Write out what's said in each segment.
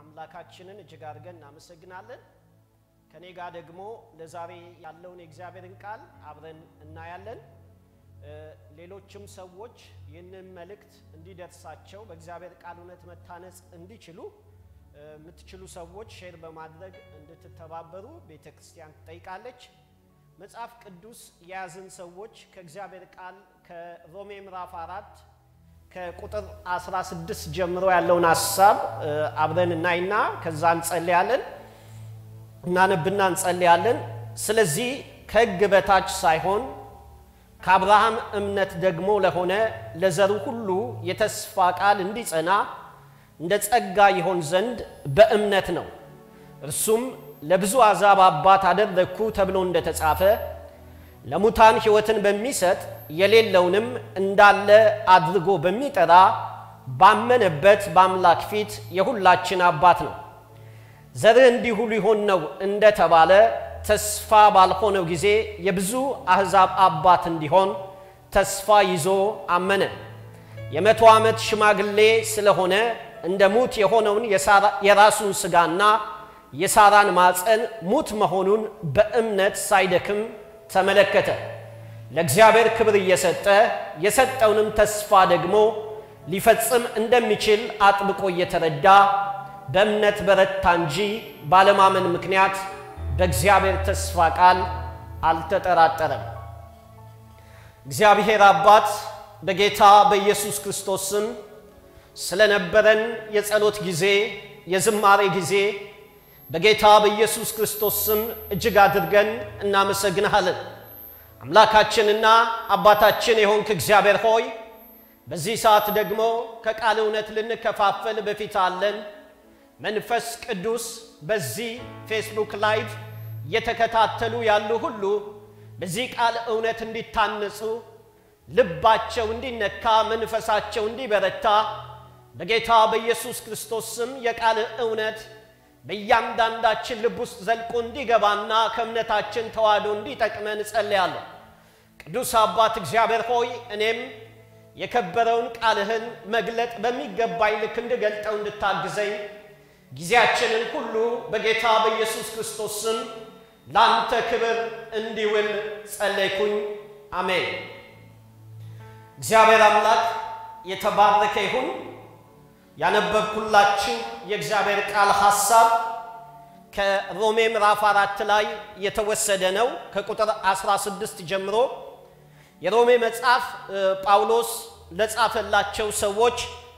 አምላካችንን እጅግ አድርገን እናመሰግናለን። ከኔ ጋር ደግሞ ለዛሬ ያለውን የእግዚአብሔርን ቃል አብረን እናያለን። ሌሎችም ሰዎች ይህንን መልእክት እንዲደርሳቸው በእግዚአብሔር ቃል እውነት መታነጽ እንዲችሉ የምትችሉ ሰዎች ሼር በማድረግ እንድትተባበሩ ቤተ ክርስቲያን ትጠይቃለች። መጽሐፍ ቅዱስ የያዝን ሰዎች ከእግዚአብሔር ቃል ከሮሜ ምዕራፍ አራት ከቁጥር 16 ጀምሮ ያለውን ሀሳብ አብረን እናይና ከዛ እንጸልያለን። እናነብና እንጸልያለን። ስለዚህ ከሕግ በታች ሳይሆን ከአብርሃም እምነት ደግሞ ለሆነ ለዘሩ ሁሉ የተስፋ ቃል እንዲጸና እንደ ጸጋ ይሆን ዘንድ በእምነት ነው። እርሱም ለብዙ አሕዛብ አባት አደረግኩ ተብሎ እንደተጻፈ ለሙታን ሕይወትን በሚሰጥ የሌለውንም እንዳለ አድርጎ በሚጠራ ባመነበት በአምላክ ፊት የሁላችን አባት ነው። ዘርህ እንዲሁ ሊሆን ነው እንደተባለ ተስፋ ባልሆነው ጊዜ የብዙ አሕዛብ አባት እንዲሆን ተስፋ ይዞ አመነ። የመቶ ዓመት ሽማግሌ ስለሆነ እንደ ሙት የሆነውን የራሱን ሥጋና የሳራን ማፀን ሙት መሆኑን በእምነት ሳይደክም ተመለከተ። ለእግዚአብሔር ክብር እየሰጠ የሰጠውንም ተስፋ ደግሞ ሊፈጽም እንደሚችል አጥብቆ እየተረዳ በእምነት በረታ እንጂ ባለማመን ምክንያት በእግዚአብሔር ተስፋ ቃል አልተጠራጠረም። እግዚአብሔር አባት በጌታ በኢየሱስ ክርስቶስ ስም ስለነበረን የጸሎት ጊዜ፣ የዝማሬ ጊዜ በጌታ በኢየሱስ ክርስቶስ ስም እጅግ አድርገን እናመሰግንሃለን። አምላካችንና አባታችን የሆንክ እግዚአብሔር ሆይ በዚህ ሰዓት ደግሞ ከቃል እውነት ልንከፋፈል በፊት አለን። መንፈስ ቅዱስ በዚህ ፌስቡክ ላይቭ እየተከታተሉ ያሉ ሁሉ በዚህ ቃል እውነት እንዲታነጹ፣ ልባቸው እንዲነካ፣ መንፈሳቸው እንዲበረታ በጌታ በኢየሱስ ክርስቶስ ስም የቃል እውነት በእያንዳንዳችን ልብ ውስጥ ዘልቆ እንዲገባና ከእምነታችን ተዋህዶ እንዲጠቅመን እጸልያለሁ። ቅዱስ አባት እግዚአብሔር ሆይ እኔም የከበረውን ቃልህን መግለጥ በሚገባኝ ልክ እንድገልጠው እንድታግዘኝ ጊዜያችንን ሁሉ በጌታ በኢየሱስ ክርስቶስ ስም ለአንተ ክብር እንዲውል ጸለይኩኝ። አሜን። እግዚአብሔር አምላክ የተባረከ ይሁን። ያነበብኩላችሁ የእግዚአብሔር ቃል ሐሳብ ከሮሜ ምዕራፍ አራት ላይ የተወሰደ ነው። ከቁጥር 16 ጀምሮ የሮሜ መጽሐፍ ጳውሎስ ለጻፈላቸው ሰዎች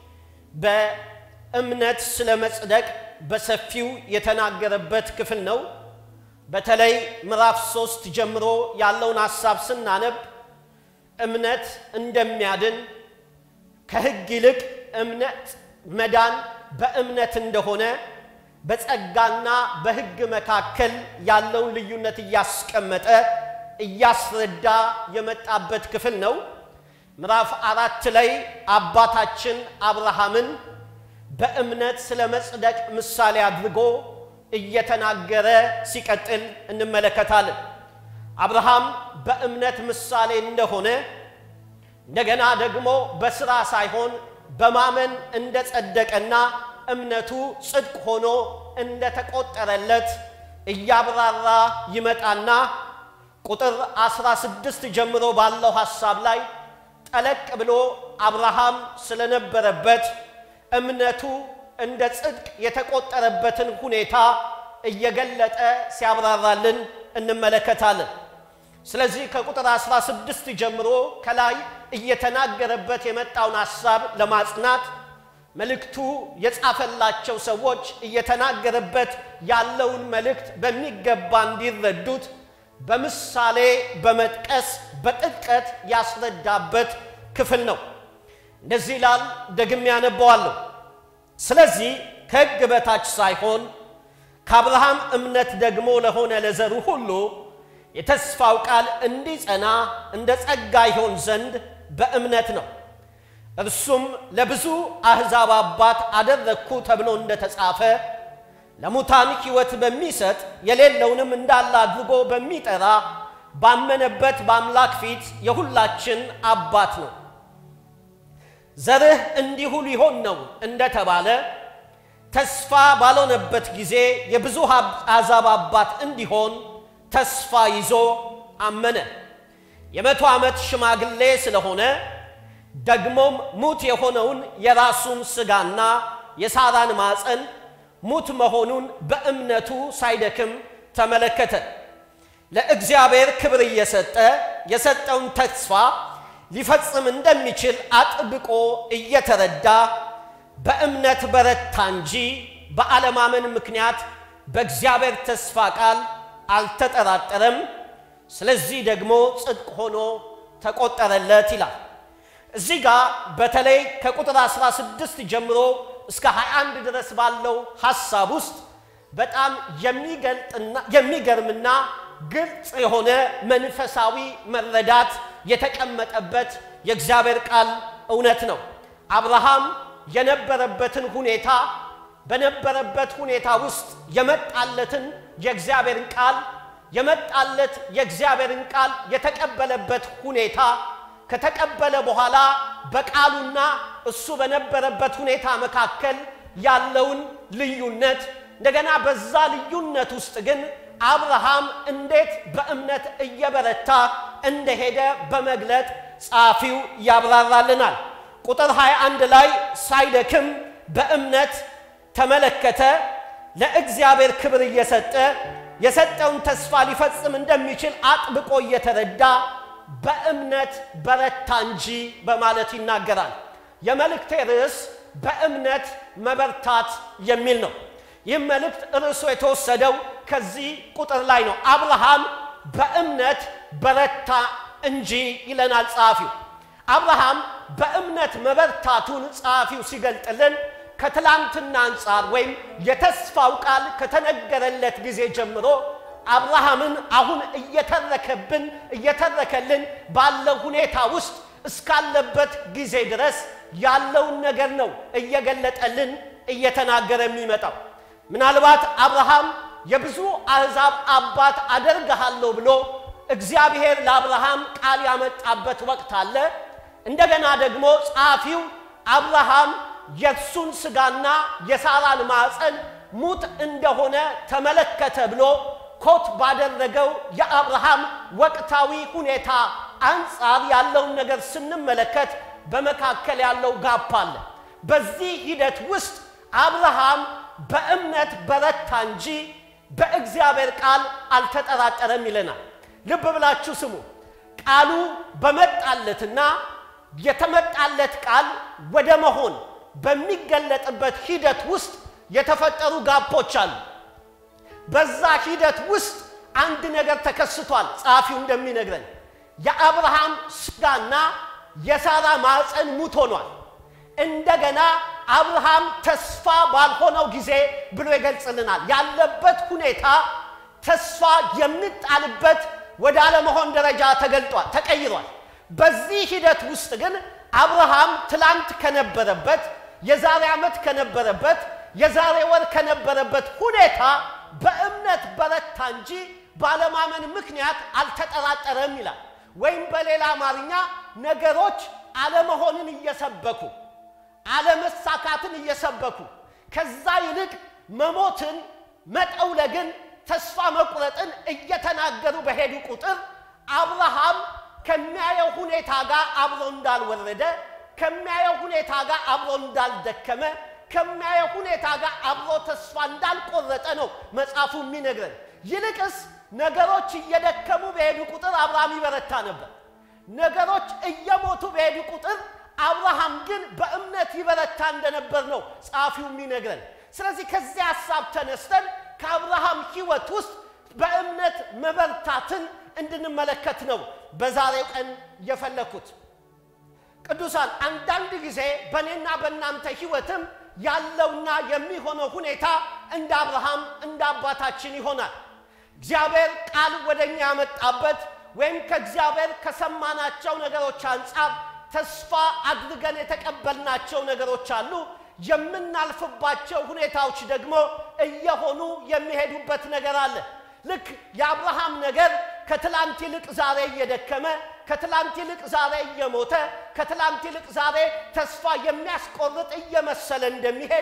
በእምነት ስለ መጽደቅ በሰፊው የተናገረበት ክፍል ነው። በተለይ ምዕራፍ ሶስት ጀምሮ ያለውን ሐሳብ ስናነብ እምነት እንደሚያድን ከሕግ ይልቅ እምነት መዳን በእምነት እንደሆነ በጸጋና በሕግ መካከል ያለውን ልዩነት እያስቀመጠ እያስረዳ የመጣበት ክፍል ነው። ምዕራፍ አራት ላይ አባታችን አብርሃምን በእምነት ስለ መጽደቅ ምሳሌ አድርጎ እየተናገረ ሲቀጥል እንመለከታለን። አብርሃም በእምነት ምሳሌ እንደሆነ እንደገና ደግሞ በስራ ሳይሆን በማመን እንደጸደቀና እምነቱ ጽድቅ ሆኖ እንደተቆጠረለት እያብራራ ይመጣና ቁጥር 16 ጀምሮ ባለው ሐሳብ ላይ ጠለቅ ብሎ አብርሃም ስለነበረበት እምነቱ እንደ ጽድቅ የተቆጠረበትን ሁኔታ እየገለጠ ሲያብራራልን እንመለከታለን። ስለዚህ ከቁጥር 16 ጀምሮ ከላይ እየተናገረበት የመጣውን ሐሳብ ለማጽናት መልእክቱ የጻፈላቸው ሰዎች እየተናገረበት ያለውን መልእክት በሚገባ እንዲረዱት በምሳሌ በመጥቀስ በጥልቀት ያስረዳበት ክፍል ነው። እንደዚህ ይላል፣ ደግሜ ያነበዋለሁ። ስለዚህ ከሕግ በታች ሳይሆን ከአብርሃም እምነት ደግሞ ለሆነ ለዘሩ ሁሉ የተስፋው ቃል እንዲጸና እንደ ጸጋ ይሆን ዘንድ በእምነት ነው። እርሱም ለብዙ አሕዛብ አባት አደረግኩ ተብሎ እንደተጻፈ ለሙታን ሕይወት በሚሰጥ የሌለውንም እንዳለ አድርጎ በሚጠራ ባመነበት በአምላክ ፊት የሁላችን አባት ነው። ዘርህ እንዲሁ ሊሆን ነው እንደተባለ ተስፋ ባልሆነበት ጊዜ የብዙ አሕዛብ አባት እንዲሆን ተስፋ ይዞ አመነ። የመቶ ዓመት ሽማግሌ ስለሆነ ደግሞም ሙት የሆነውን የራሱን ሥጋና የሳራን ማፀን ሙት መሆኑን በእምነቱ ሳይደክም ተመለከተ። ለእግዚአብሔር ክብር እየሰጠ የሰጠውን ተስፋ ሊፈጽም እንደሚችል አጥብቆ እየተረዳ በእምነት በረታ እንጂ በአለማመን ምክንያት በእግዚአብሔር ተስፋ ቃል አልተጠራጠረም። ስለዚህ ደግሞ ጽድቅ ሆኖ ተቆጠረለት ይላል። እዚህ ጋር በተለይ ከቁጥር 16 ጀምሮ እስከ 21 ድረስ ባለው ሐሳብ ውስጥ በጣም የሚገርምና ግልጽ የሆነ መንፈሳዊ መረዳት የተቀመጠበት የእግዚአብሔር ቃል እውነት ነው። አብርሃም የነበረበትን ሁኔታ በነበረበት ሁኔታ ውስጥ የመጣለትን የእግዚአብሔርን ቃል የመጣለት የእግዚአብሔርን ቃል የተቀበለበት ሁኔታ ከተቀበለ በኋላ በቃሉና እሱ በነበረበት ሁኔታ መካከል ያለውን ልዩነት እንደገና በዛ ልዩነት ውስጥ ግን አብርሃም እንዴት በእምነት እየበረታ እንደሄደ በመግለጥ ጸሐፊው ያብራራልናል። ቁጥር 21 ላይ ሳይደክም በእምነት ተመለከተ፣ ለእግዚአብሔር ክብር እየሰጠ የሰጠውን ተስፋ ሊፈጽም እንደሚችል አጥብቆ እየተረዳ በእምነት በረታ እንጂ በማለት ይናገራል። የመልእክቴ ርዕስ በእምነት መበርታት የሚል ነው። ይህም መልእክት ርዕሱ የተወሰደው ከዚህ ቁጥር ላይ ነው። አብርሃም በእምነት በረታ እንጂ ይለናል ጸሐፊው። አብርሃም በእምነት መበርታቱን ጸሐፊው ሲገልጥልን ከትላንትና አንጻር ወይም የተስፋው ቃል ከተነገረለት ጊዜ ጀምሮ አብርሃምን አሁን እየተረከብን እየተረከልን ባለው ሁኔታ ውስጥ እስካለበት ጊዜ ድረስ ያለውን ነገር ነው እየገለጠልን እየተናገረ የሚመጣው። ምናልባት አብርሃም የብዙ አሕዛብ አባት አደርግሃለሁ ብሎ እግዚአብሔር ለአብርሃም ቃል ያመጣበት ወቅት አለ። እንደገና ደግሞ ጸሐፊው አብርሃም የእሱን ሥጋና የሳራን ማፀን ሙት እንደሆነ ተመለከተ ብሎ ኮት ባደረገው የአብርሃም ወቅታዊ ሁኔታ አንጻር ያለውን ነገር ስንመለከት በመካከል ያለው ጋፕ አለ። በዚህ ሂደት ውስጥ አብርሃም በእምነት በረታ እንጂ በእግዚአብሔር ቃል አልተጠራጠረም ይለናል። ልብ ብላችሁ ስሙ። ቃሉ በመጣለትና የተመጣለት ቃል ወደ መሆን በሚገለጥበት ሂደት ውስጥ የተፈጠሩ ጋፖች አሉ። በዛ ሂደት ውስጥ አንድ ነገር ተከስቷል። ጸሐፊው እንደሚነግረን የአብርሃም ሥጋና የሳራ ማፀን ሙት ሆኗል። እንደገና አብርሃም ተስፋ ባልሆነው ጊዜ ብሎ ይገልጽልናል። ያለበት ሁኔታ ተስፋ የሚጣልበት ወደ አለመሆን ደረጃ ተገልጧል፣ ተቀይሯል። በዚህ ሂደት ውስጥ ግን አብርሃም ትላንት ከነበረበት የዛሬ ዓመት ከነበረበት የዛሬ ወር ከነበረበት ሁኔታ በእምነት በረታ እንጂ ባለማመን ምክንያት አልተጠራጠረም ይላል። ወይም በሌላ አማርኛ ነገሮች አለመሆንን እየሰበኩ አለመሳካትን እየሰበኩ ከዛ ይልቅ መሞትን፣ መጠውለግን፣ ተስፋ መቁረጥን እየተናገሩ በሄዱ ቁጥር አብርሃም ከሚያየው ሁኔታ ጋር አብሮ እንዳልወረደ ከሚያየው ሁኔታ ጋር አብሮ እንዳልደከመ ከሚያየው ሁኔታ ጋር አብሮ ተስፋ እንዳልቆረጠ ነው መጽሐፉ የሚነግረን። ይልቅስ ነገሮች እየደከሙ በሄዱ ቁጥር አብርሃም ይበረታ ነበር። ነገሮች እየሞቱ በሄዱ ቁጥር አብርሃም ግን በእምነት ይበረታ እንደነበር ነው ጸሐፊው የሚነግረን። ስለዚህ ከዚህ ሐሳብ ተነስተን ከአብርሃም ሕይወት ውስጥ በእምነት መበርታትን እንድንመለከት ነው በዛሬው ቀን የፈለኩት። ቅዱሳን አንዳንድ ጊዜ በእኔና በእናንተ ሕይወትም ያለውና የሚሆነው ሁኔታ እንደ አብርሃም እንደ አባታችን ይሆናል። እግዚአብሔር ቃል ወደ እኛ ያመጣበት ወይም ከእግዚአብሔር ከሰማናቸው ነገሮች አንጻር ተስፋ አድርገን የተቀበልናቸው ነገሮች አሉ። የምናልፍባቸው ሁኔታዎች ደግሞ እየሆኑ የሚሄዱበት ነገር አለ። ልክ የአብርሃም ነገር ከትላንት ይልቅ ዛሬ እየደከመ ከትላንት ይልቅ ዛሬ እየሞተ ከትላንት ይልቅ ዛሬ ተስፋ የሚያስቆርጥ እየመሰለ እንደሚሄድ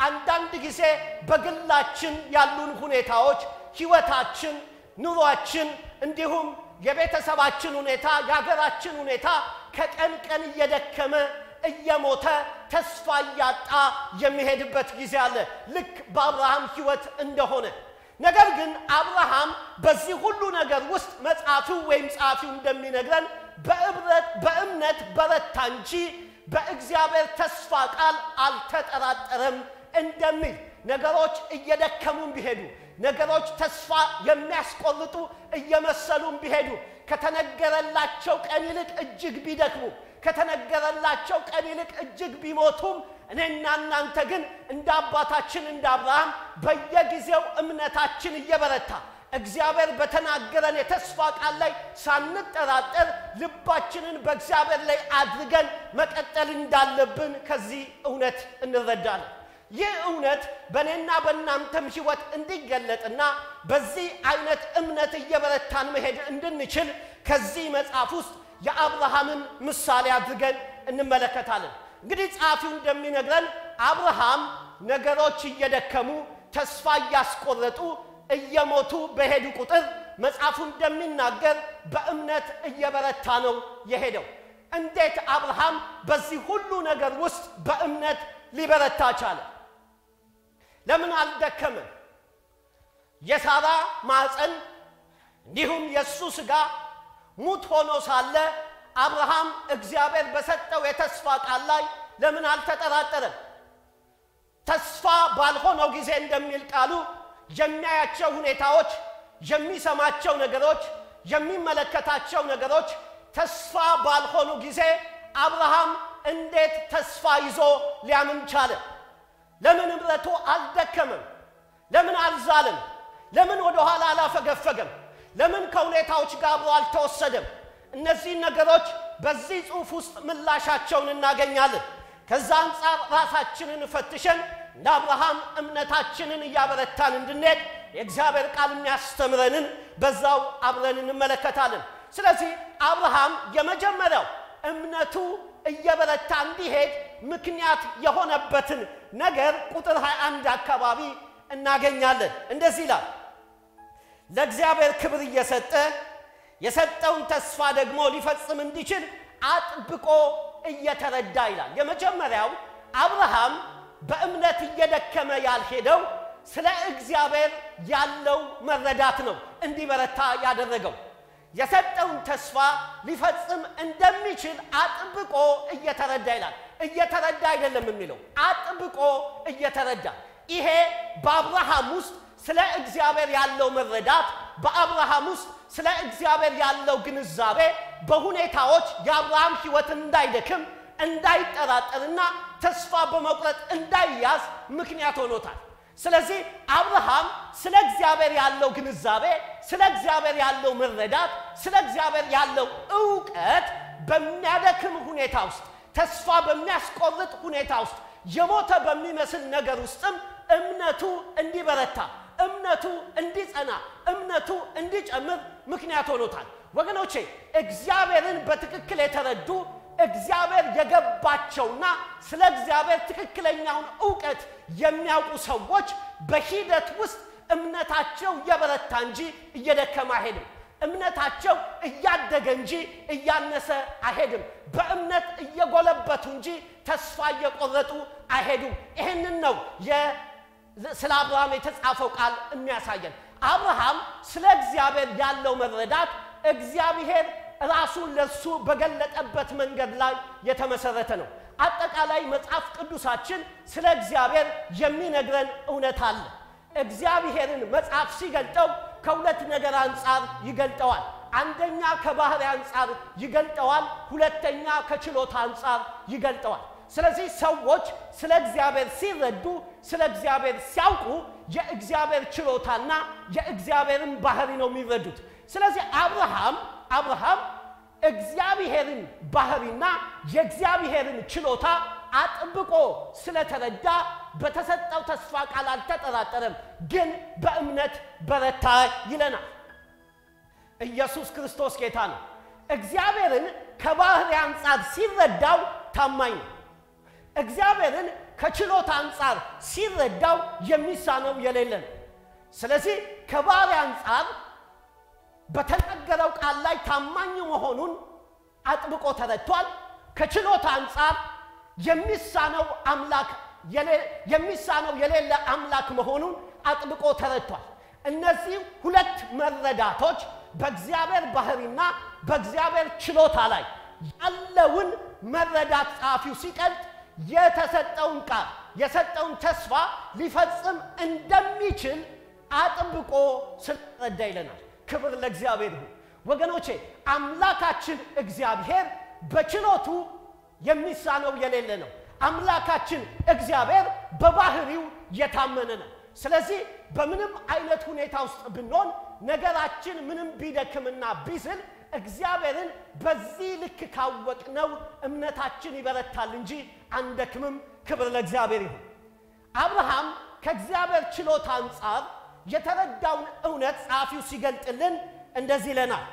አንዳንድ ጊዜ በግላችን ያሉን ሁኔታዎች፣ ህይወታችን፣ ኑሯችን እንዲሁም የቤተሰባችን ሁኔታ፣ የሀገራችን ሁኔታ ከቀን ቀን እየደከመ እየሞተ ተስፋ እያጣ የሚሄድበት ጊዜ አለ፣ ልክ በአብርሃም ህይወት እንደሆነ። ነገር ግን አብርሃም በዚህ ሁሉ ነገር ውስጥ መጽሐፊው ወይም ጸሐፊው እንደሚነግረን በእምነት በረታ እንጂ በእግዚአብሔር ተስፋ ቃል አልተጠራጠረም እንደሚል ነገሮች እየደከሙም ቢሄዱ ነገሮች ተስፋ የሚያስቆርጡ እየመሰሉም ቢሄዱ ከተነገረላቸው ቀን ይልቅ እጅግ ቢደክሙ ከተነገረላቸው ቀን ይልቅ እጅግ ቢሞቱም እኔና እናንተ ግን እንደ አባታችን እንደ አብርሃም በየጊዜው እምነታችን እየበረታ እግዚአብሔር በተናገረን የተስፋ ቃል ላይ ሳንጠራጠር ልባችንን በእግዚአብሔር ላይ አድርገን መቀጠል እንዳለብን ከዚህ እውነት እንረዳለን። ይህ እውነት በእኔና በእናንተም ሕይወት እንዲገለጥና በዚህ አይነት እምነት እየበረታን መሄድ እንድንችል ከዚህ መጽሐፍ ውስጥ የአብርሃምን ምሳሌ አድርገን እንመለከታለን። እንግዲህ ጸሐፊው እንደሚነግረን አብርሃም ነገሮች እየደከሙ ተስፋ እያስቆረጡ እየሞቱ በሄዱ ቁጥር መጽሐፉ እንደሚናገር በእምነት እየበረታ ነው የሄደው። እንዴት አብርሃም በዚህ ሁሉ ነገር ውስጥ በእምነት ሊበረታ ቻለ? ለምን አልደከመም? የሳራ ማፀን እንዲሁም የእሱ ሥጋ ሙት ሆኖ ሳለ አብርሃም እግዚአብሔር በሰጠው የተስፋ ቃል ላይ ለምን አልተጠራጠረም? ተስፋ ባልሆነው ጊዜ እንደሚል ቃሉ የሚያያቸው ሁኔታዎች፣ የሚሰማቸው ነገሮች፣ የሚመለከታቸው ነገሮች ተስፋ ባልሆኑ ጊዜ አብርሃም እንዴት ተስፋ ይዞ ሊያምን ቻለ? ለምን እምረቱ አልደከመም? ለምን አልዛለም? ለምን ወደ ኋላ አላፈገፈገም? ለምን ከሁኔታዎች ጋር አብሮ አልተወሰደም? እነዚህን ነገሮች በዚህ ጽሑፍ ውስጥ ምላሻቸውን እናገኛለን። ከዛ አንጻር ራሳችንን ፈትሸን እንደ አብርሃም እምነታችንን እያበረታን እንድንሄድ የእግዚአብሔር ቃል የሚያስተምረንን በዛው አብረን እንመለከታለን። ስለዚህ አብርሃም የመጀመሪያው እምነቱ እየበረታ እንዲሄድ ምክንያት የሆነበትን ነገር ቁጥር 21 አካባቢ እናገኛለን። እንደዚህ ይላል፣ ለእግዚአብሔር ክብር እየሰጠ የሰጠውን ተስፋ ደግሞ ሊፈጽም እንዲችል አጥብቆ እየተረዳ ይላል። የመጀመሪያው አብርሃም በእምነት እየደከመ ያልሄደው ስለ እግዚአብሔር ያለው መረዳት ነው እንዲበረታ ያደረገው። የሰጠውን ተስፋ ሊፈጽም እንደሚችል አጥብቆ እየተረዳ ይላል። እየተረዳ አይደለም የሚለው አጥብቆ እየተረዳ። ይሄ በአብርሃም ውስጥ ስለ እግዚአብሔር ያለው መረዳት፣ በአብርሃም ውስጥ ስለ እግዚአብሔር ያለው ግንዛቤ በሁኔታዎች የአብርሃም ሕይወት እንዳይደክም እንዳይጠራጠርና ተስፋ በመቁረጥ እንዳይያዝ ምክንያት ሆኖታል። ስለዚህ አብርሃም ስለ እግዚአብሔር ያለው ግንዛቤ፣ ስለ እግዚአብሔር ያለው መረዳት፣ ስለ እግዚአብሔር ያለው እውቀት በሚያደክም ሁኔታ ውስጥ ተስፋ በሚያስቆርጥ ሁኔታ ውስጥ የሞተ በሚመስል ነገር ውስጥም እምነቱ እንዲበረታ፣ እምነቱ እንዲጸና፣ እምነቱ እንዲጨምር ምክንያት ሆኖታል። ወገኖቼ እግዚአብሔርን በትክክል የተረዱ እግዚአብሔር የገባቸውና ስለ እግዚአብሔር ትክክለኛውን እውቀት የሚያውቁ ሰዎች በሂደት ውስጥ እምነታቸው እየበረታ እንጂ እየደከመ አይሄድም። እምነታቸው እያደገ እንጂ እያነሰ አይሄድም። በእምነት እየጎለበቱ እንጂ ተስፋ እየቆረጡ አይሄዱም። ይህንን ነው ስለ አብርሃም የተጻፈው ቃል የሚያሳየን። አብርሃም ስለ እግዚአብሔር ያለው መረዳት እግዚአብሔር ራሱን ለሱ በገለጠበት መንገድ ላይ የተመሰረተ ነው። አጠቃላይ መጽሐፍ ቅዱሳችን ስለ እግዚአብሔር የሚነግረን እውነት አለ። እግዚአብሔርን መጽሐፍ ሲገልጠው ከሁለት ነገር አንጻር ይገልጠዋል። አንደኛ ከባህሪ አንጻር ይገልጠዋል፣ ሁለተኛ ከችሎታ አንጻር ይገልጠዋል። ስለዚህ ሰዎች ስለ እግዚአብሔር ሲረዱ፣ ስለ እግዚአብሔር ሲያውቁ የእግዚአብሔር ችሎታና የእግዚአብሔርን ባህሪ ነው የሚረዱት። ስለዚህ አብርሃም አብርሃም እግዚአብሔርን ባህሪና የእግዚአብሔርን ችሎታ አጥብቆ ስለተረዳ በተሰጠው ተስፋ ቃል አልተጠራጠረም፣ ግን በእምነት በረታ ይለናል። ኢየሱስ ክርስቶስ ጌታ ነው። እግዚአብሔርን ከባህሪ አንጻር ሲረዳው ታማኝ ነው። እግዚአብሔርን ከችሎታ አንጻር ሲረዳው የሚሳነው የሌለ ነው። ስለዚህ ከባሪያ አንጻር በተናገረው ቃል ላይ ታማኝ መሆኑን አጥብቆ ተረድቷል። ከችሎታ አንጻር የሚሳነው አምላክ የሚሳነው የሌለ አምላክ መሆኑን አጥብቆ ተረድቷል። እነዚህ ሁለት መረዳቶች በእግዚአብሔር ባህሪና በእግዚአብሔር ችሎታ ላይ ያለውን መረዳት ጸሐፊው ሲቀልጥ የተሰጠውን ቃል የሰጠውን ተስፋ ሊፈጽም እንደሚችል አጥብቆ ስለረዳ ይለናል። ክብር ለእግዚአብሔር ይሁን። ወገኖቼ አምላካችን እግዚአብሔር በችሎቱ የሚሳነው የሌለ ነው። አምላካችን እግዚአብሔር በባህሪው የታመነ ነው። ስለዚህ በምንም አይነት ሁኔታ ውስጥ ብንሆን ነገራችን ምንም ቢደክምና ቢዝል እግዚአብሔርን በዚህ ልክ ካወቅነው እምነታችን ይበረታል እንጂ አንደክምም። ክብር ለእግዚአብሔር ይሁን። አብርሃም ከእግዚአብሔር ችሎታ አንጻር የተረዳውን እውነት ጸሐፊው ሲገልጥልን እንደዚህ ይለናል።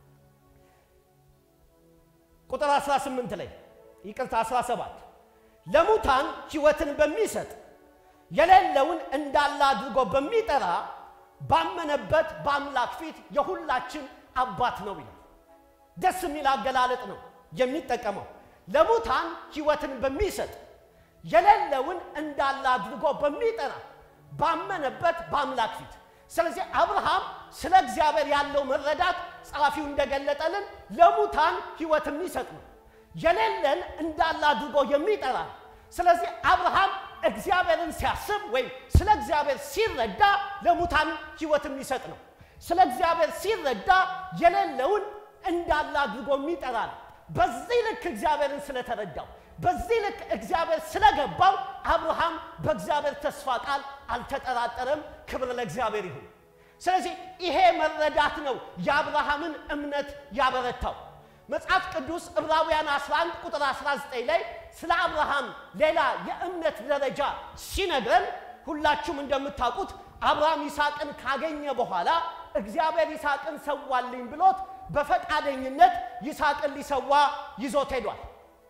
ቁጥር 18 ላይ ይቅርታ 17 ለሙታን ሕይወትን በሚሰጥ የሌለውን እንዳለ አድርጎ በሚጠራ ባመነበት በአምላክ ፊት የሁላችን አባት ነው ይላል። ደስ የሚል አገላለጥ ነው የሚጠቀመው። ለሙታን ሕይወትን በሚሰጥ የሌለውን እንዳለ አድርጎ በሚጠራ ባመነበት በአምላክ ፊት። ስለዚህ አብርሃም ስለ እግዚአብሔር ያለው መረዳት ጸሐፊው እንደገለጠልን ለሙታን ሕይወት የሚሰጥ ነው። የሌለን እንዳለ አድርጎ የሚጠራ ነው። ስለዚህ አብርሃም እግዚአብሔርን ሲያስብ ወይም ስለ እግዚአብሔር ሲረዳ ለሙታን ሕይወት የሚሰጥ ነው። ስለ እግዚአብሔር ሲረዳ የሌለውን እንዳለ አድርጎ የሚጠራ ነው። በዚህ ልክ እግዚአብሔርን ስለተረዳው በዚህ ልክ እግዚአብሔር ስለገባው አብርሃም በእግዚአብሔር ተስፋ ቃል አልተጠራጠረም። ክብር ለእግዚአብሔር ይሁን። ስለዚህ ይሄ መረዳት ነው የአብርሃምን እምነት ያበረታው። መጽሐፍ ቅዱስ ዕብራውያን 11 ቁጥር 19 ላይ ስለ አብርሃም ሌላ የእምነት ደረጃ ሲነግረን ሁላችሁም እንደምታውቁት አብርሃም ይስሐቅን ካገኘ በኋላ እግዚአብሔር ይስሐቅን ሰዋልኝ ብሎት በፈቃደኝነት ይስሐቅን ሊሰዋ ይዞት ሄዷል።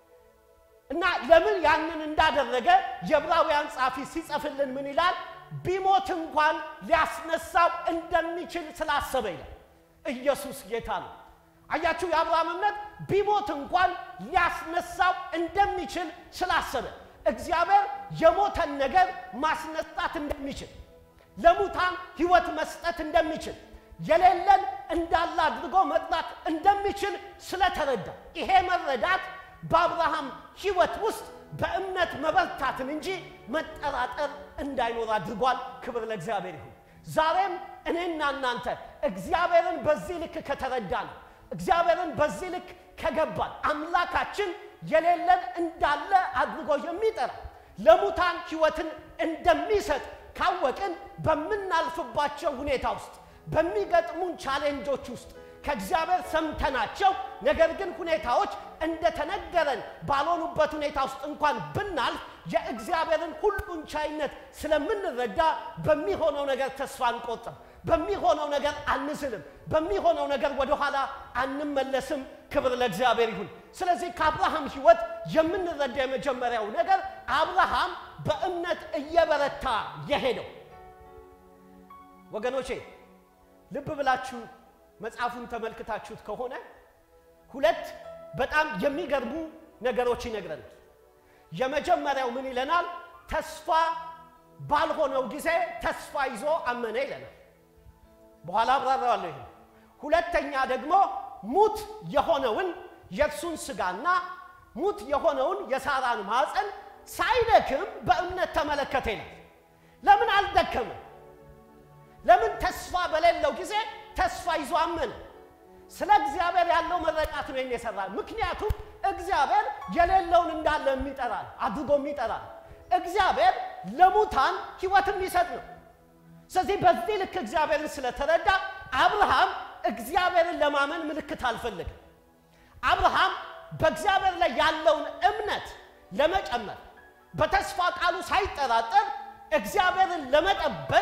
እና ለምን ያንን እንዳደረገ የዕብራውያን ጸሐፊ ሲጽፍልን ምን ይላል? ቢሞት እንኳን ሊያስነሳው እንደሚችል ስላሰበ ይላል። ኢየሱስ ጌታ ነው። አያችሁ፣ የአብርሃም እምነት ቢሞት እንኳን ሊያስነሳው እንደሚችል ስላሰበ እግዚአብሔር የሞተን ነገር ማስነሳት እንደሚችል፣ ለሙታን ሕይወት መስጠት እንደሚችል፣ የሌለን እንዳለ አድርጎ መጥራት እንደሚችል ስለተረዳ ይሄ መረዳት በአብርሃም ሕይወት ውስጥ በእምነት መበርታትን እንጂ መጠራጠር እንዳይኖር አድርጓል። ክብር ለእግዚአብሔር ይሁን። ዛሬም እኔና እናንተ እግዚአብሔርን በዚህ ልክ ከተረዳን፣ እግዚአብሔርን በዚህ ልክ ከገባን፣ አምላካችን የሌለን እንዳለ አድርጎ የሚጠራ ለሙታን ሕይወትን እንደሚሰጥ ካወቅን በምናልፍባቸው ሁኔታ ውስጥ በሚገጥሙን ቻሌንጆች ውስጥ ከእግዚአብሔር ሰምተናቸው ነገር ግን ሁኔታዎች እንደተነገረን ባልሆኑበት ሁኔታ ውስጥ እንኳን ብናልፍ የእግዚአብሔርን ሁሉን ቻይነት ስለምንረዳ በሚሆነው ነገር ተስፋ አንቆጥም፣ በሚሆነው ነገር አንዝልም፣ በሚሆነው ነገር ወደኋላ አንመለስም። ክብር ለእግዚአብሔር ይሁን። ስለዚህ ከአብርሃም ሕይወት የምንረዳ የመጀመሪያው ነገር አብርሃም በእምነት እየበረታ የሄደው ወገኖቼ ልብ ብላችሁ መጽሐፉን ተመልክታችሁት ከሆነ ሁለት በጣም የሚገርሙ ነገሮች ይነግረናል። የመጀመሪያው ምን ይለናል? ተስፋ ባልሆነው ጊዜ ተስፋ ይዞ አመነ ይለናል። በኋላ አብራራዋለሁ። ይሄ ሁለተኛ ደግሞ ሙት የሆነውን የእርሱን ሥጋና ሙት የሆነውን የሳራን ማፀን ሳይደክም በእምነት ተመለከተ ይላል። ለምን አልደከምም? ለምን ተስፋ በሌለው ጊዜ ተስፋ ይዞ አመነ? ስለ እግዚአብሔር ያለው መረዳት ነው የሰራ። ምክንያቱም እግዚአብሔር የሌለውን እንዳለ የሚጠራ አድርጎ የሚጠራ እግዚአብሔር ለሙታን ሕይወት የሚሰጥ ነው። ስለዚህ በዚህ ልክ እግዚአብሔርን ስለተረዳ አብርሃም እግዚአብሔርን ለማመን ምልክት አልፈለግም። አብርሃም በእግዚአብሔር ላይ ያለውን እምነት ለመጨመር በተስፋ ቃሉ ሳይጠራጠር እግዚአብሔርን ለመጠበቅ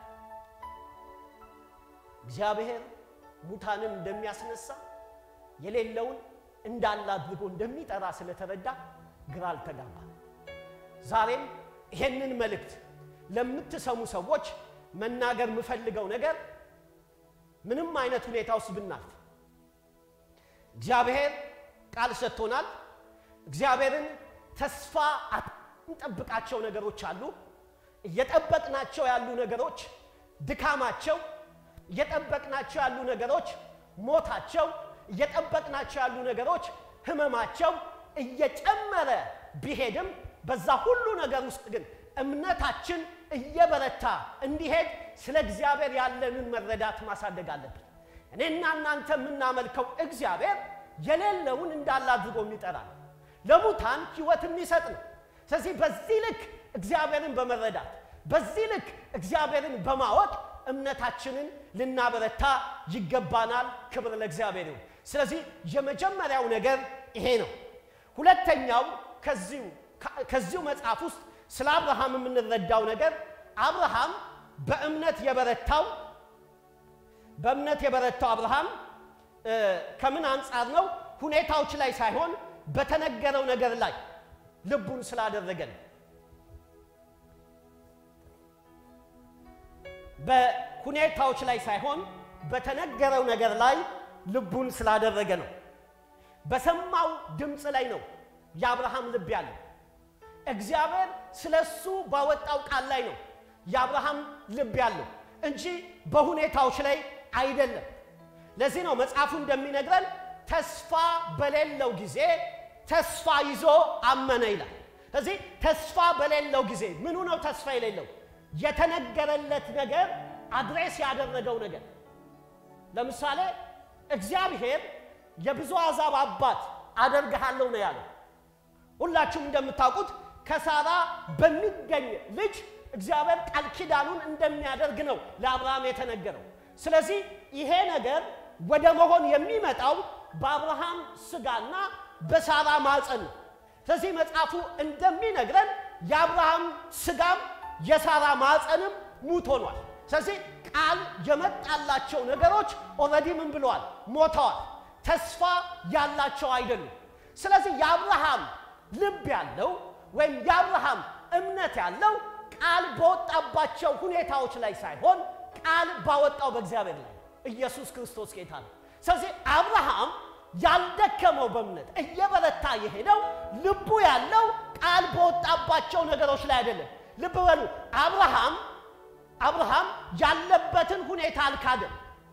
እግዚአብሔር ሙታንን እንደሚያስነሳ የሌለውን እንዳለ አድርጎ እንደሚጠራ ስለተረዳ ግራ አልተጋባም። ዛሬም ይሄንን መልእክት ለምትሰሙ ሰዎች መናገር የምፈልገው ነገር ምንም አይነት ሁኔታ ውስጥ ብናልፍ እግዚአብሔር ቃል ሰጥቶናል። እግዚአብሔርን ተስፋ እንጠብቃቸው ነገሮች አሉ። እየጠበቅናቸው ያሉ ነገሮች ድካማቸው፣ እየጠበቅናቸው ያሉ ነገሮች ሞታቸው፣ እየጠበቅናቸው ያሉ ነገሮች ህመማቸው እየጨመረ ቢሄድም በዛ ሁሉ ነገር ውስጥ ግን እምነታችን እየበረታ እንዲሄድ ስለ እግዚአብሔር ያለንን መረዳት ማሳደግ አለብን። እኔና እናንተ የምናመልከው እግዚአብሔር የሌለውን እንዳለ አድርጎ የሚጠራ ነው። ለሙታን ሕይወት የሚሰጥ ነው። ስለዚህ በዚህ ልክ እግዚአብሔርን በመረዳት በዚህ ልክ እግዚአብሔርን በማወቅ እምነታችንን ልናበረታ ይገባናል። ክብር ለእግዚአብሔር ይሁን። ስለዚህ የመጀመሪያው ነገር ይሄ ነው። ሁለተኛው ከዚሁ ከዚሁ መጽሐፍ ውስጥ ስለ አብርሃም የምንረዳው ነገር አብርሃም በእምነት የበረታው በእምነት የበረታው አብርሃም ከምን አንጻር ነው? ሁኔታዎች ላይ ሳይሆን በተነገረው ነገር ላይ ልቡን ስላደረገ ነው። በሁኔታዎች ላይ ሳይሆን በተነገረው ነገር ላይ ልቡን ስላደረገ ነው። በሰማው ድምፅ ላይ ነው የአብርሃም ልብ ያለው። እግዚአብሔር ስለ እሱ ባወጣው ቃል ላይ ነው የአብርሃም ልብ ያለው እንጂ በሁኔታዎች ላይ አይደለም። ለዚህ ነው መጽሐፉ እንደሚነግረን ተስፋ በሌለው ጊዜ ተስፋ ይዞ አመነ ይላል። ስለዚህ ተስፋ በሌለው ጊዜ ምኑ ነው ተስፋ የሌለው? የተነገረለት ነገር አድሬስ ያደረገው ነገር። ለምሳሌ እግዚአብሔር የብዙ አሕዛብ አባት አደርግሃለሁ ነው ያለው። ሁላችሁም እንደምታውቁት ከሳራ በሚገኝ ልጅ እግዚአብሔር ቃል ኪዳኑን እንደሚያደርግ ነው ለአብርሃም የተነገረው። ስለዚህ ይሄ ነገር ወደ መሆን የሚመጣው በአብርሃም ስጋና በሳራ ማፀን ነው። ስለዚህ መጽሐፉ እንደሚነግረን የአብርሃም ስጋም የሳራ ማፀንም ሙት ሆኗል። ስለዚህ ቃል የመጣላቸው ነገሮች ኦልሬዲ ምን ብለዋል? ሞተዋል። ተስፋ ያላቸው አይደሉም። ስለዚህ የአብርሃም ልብ ያለው ወይም የአብርሃም እምነት ያለው ቃል በወጣባቸው ሁኔታዎች ላይ ሳይሆን ቃል ባወጣው በእግዚአብሔር ላይ ኢየሱስ ክርስቶስ ጌታ ነው። ስለዚህ አብርሃም ያልደከመው በእምነት እየበረታ የሄደው ልቡ ያለው ቃል በወጣባቸው ነገሮች ላይ አይደለም። ልብ በሉ አብርሃም አብርሃም ያለበትን ሁኔታ አልካደም።